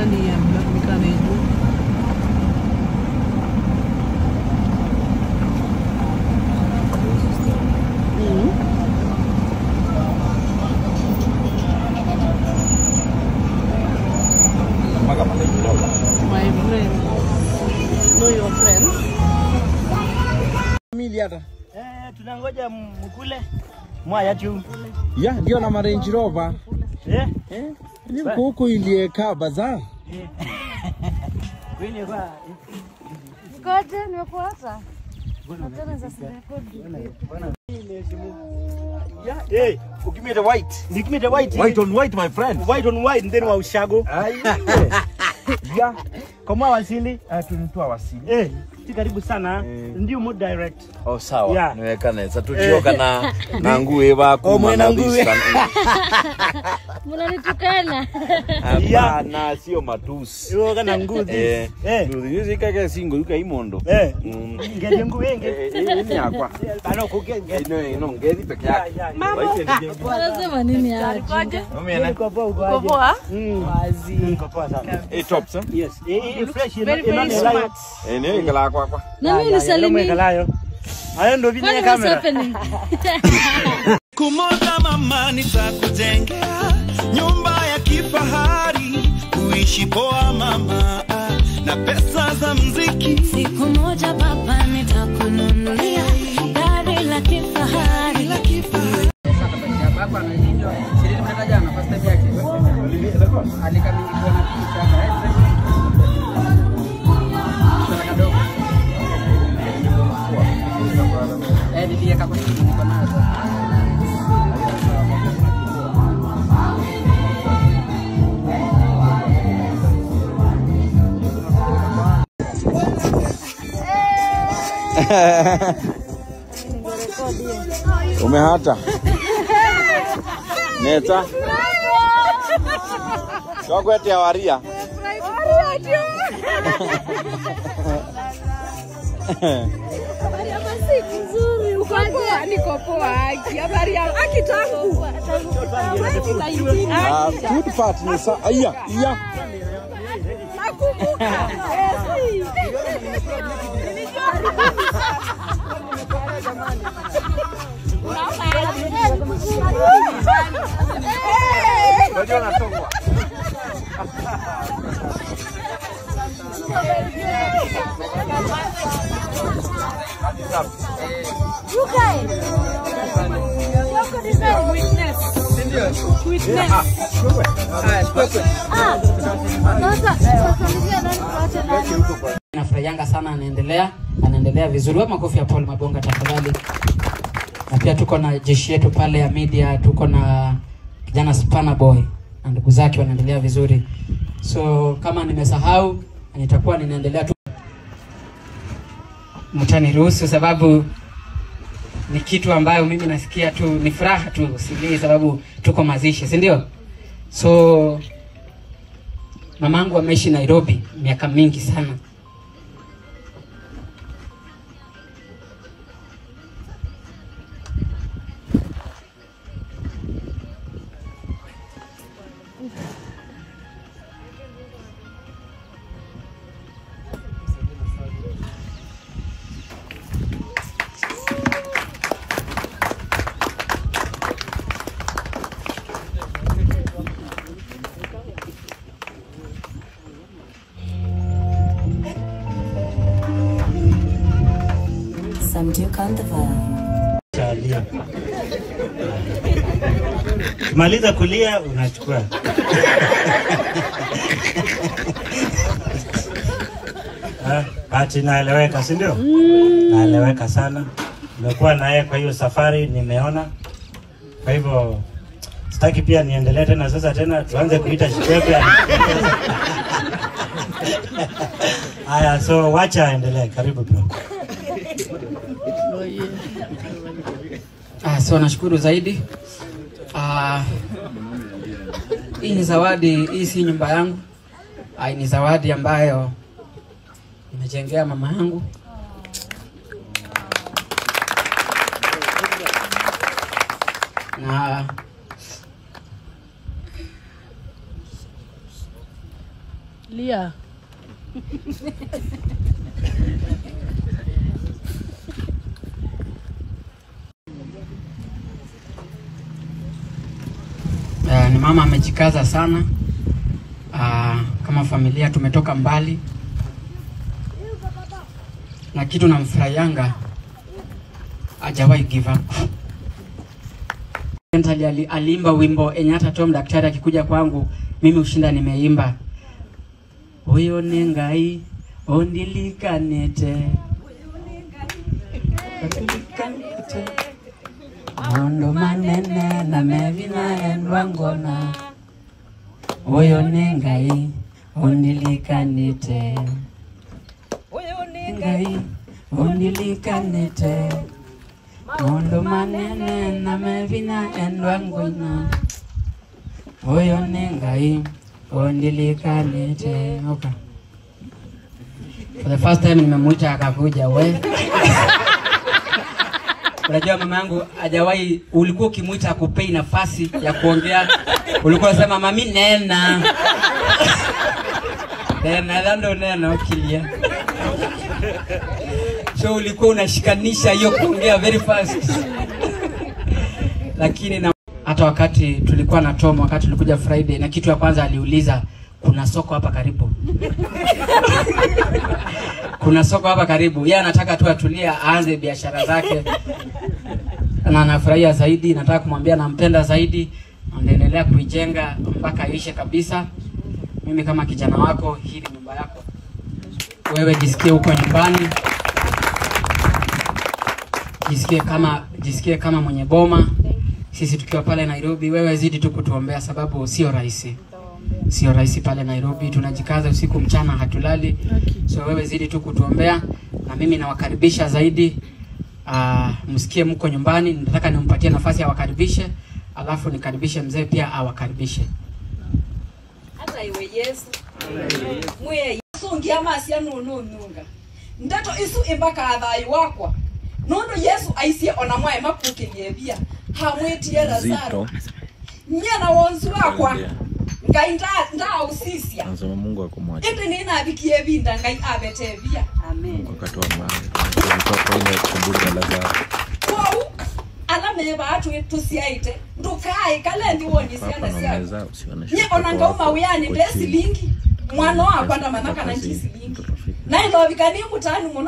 fulani ya mikana yetu. mpaka pale kidogo. My friend. Know your friends. Mili hata. Eh, tunangoja mkule mwaya tu. Ya, ndio na Range Rover. Eh? Eh? Ni huku iliyekaa bazaar. Kwani kwa Ngoja nimekuacha. Tena sasa rekodi. Eh, Give me the white. give me the white. White on white, my friend. white on white and then wa ushago. Ya, Kama wasili. eh, tunitoa wasili. Eh, si karibu sana. Ndio mo direct. Oh, sawa. Yeah. Niwekane. Sasa tuchioka na na nguo bako. Oh, mwena nguo. Mnanitukana. Hapana, sio matusi. Yo kana nguzi. Eh, Eh. nduthi yuzi kake singo yuka imondo. Eh. Mm. Ngeli nguo Eh, wengi. eh, eh, ni yakwa. Ano kugenge. Ino ino ngezi peke yake. Wanasema nini hapa? Umeona? Niko poa uko Uko aje? poa? Mm. Wazi. Niko poa sana. Eh, tops, eh? Yes. Eh, eh, fresh Very, very smart. Eh, ni ingala kwa kwa. Na mimi nisalimie. Kalayo. Hayo ndo vile Kwani what's kamera. happening? Kumoja mama, nitakujengea nyumba ya kifahari, kuishi poa mama, ah, na pesa za mziki. Siku moja baba nitakununulia gari la kifahari. Umehata. Neta. Chokwete ya waria. Ah, good part ni sa aya, iya. Unajua natokwa. Nafurahianga sana, anaendelea anaendelea vizuri. Wa makofi ya Paul Mabonga tafadhali. Na pia tuko na jeshi yetu pale ya media, tuko na kijana Spana Boy na ndugu zake wanaendelea vizuri. So kama nimesahau, nitakuwa ninaendelea tu, mtaniruhusu sababu ni kitu ambayo mimi nasikia tu ni furaha tu, silii sababu tuko mazishi, si ndio? So mamangu ameishi Nairobi miaka mingi sana Samduke on the vibe. Chalia. Maliza kulia unachukua. Ah, Bahati naeleweka, si ndio? Naeleweka sana. Nimekuwa naye kwa hiyo safari, nimeona. Kwa hivyo sitaki pia niendelee tena sasa tena tuanze kuita Shikwepe. Haya, so wacha aendelee. Karibu bro. Ah, so nashukuru zaidi. Ah, hii ni zawadi, hii si nyumba yangu. Ah, ni zawadi ambayo nimejengea mama yangu. Na Lia. Uh, ni mama amejikaza sana. Uh, kama familia tumetoka mbali, na kitu namfurahianga hajawahi give up. Ali, ali- aliimba wimbo enye hata Tom daktari akikuja kwangu mimi ushinda nimeimba huyo ni ngai ondilikanete ondilikanete maondo manene na mevina endwangona huyo ni ngai ondilikanete ngai ondilikanete maondo manene na mevina endwangona huyo ni ngai ondilikanete okay. For the first time nimemuita akakuja we Unajua mama yangu hajawahi, ulikuwa ukimwita akupei nafasi ya kuongea, ulikuwa unasema mami nena nena dhando nena ukilia, so ulikuwa unashikanisha hiyo kuongea very fast lakini na hata wakati tulikuwa na Tom, wakati tulikuja Friday, na kitu ya kwanza aliuliza kuna soko hapa karibu kuna soko hapa karibu. Yeye anataka tu atulie aanze biashara zake, na anafurahia zaidi. Nataka kumwambia nampenda zaidi, anaendelea kuijenga mpaka ishe kabisa. Mimi kama kijana wako, hii ni nyumba yako, wewe jisikie huko nyumbani, jisikie kama jisikie kama mwenye boma. Sisi tukiwa pale Nairobi, wewe zidi tu kutuombea, sababu sio rahisi sio rahisi pale Nairobi, tunajikaza usiku mchana, hatulali. So wewe zidi tu kutuombea, na mimi nawakaribisha zaidi. Uh, msikie mko nyumbani, nataka nimpatie nafasi awakaribishe, alafu nikaribishe mzee pia awakaribishe. hata iwe yesu mwiye yesu ngiamasia nunununga ndeto isu imbaka thayu wakwa nundu yesu aisie ona mwae makukirie bia hamwitie lazaro nyena wonzu wakwa ngai nda- ndausisia Anasema Mungu akumwacha indi ninabikie binda ngai abete bia wakati wa mali. Mtoto ile kumburi ya Lazaro. kwou ala meba atu tusiaite ndukai kalendi woni Papa ciana na ciaku meza usione nye ona ngauma wiani nde silingi mwana wakwa ndamanaka na nchi silingi nailovika mutani muno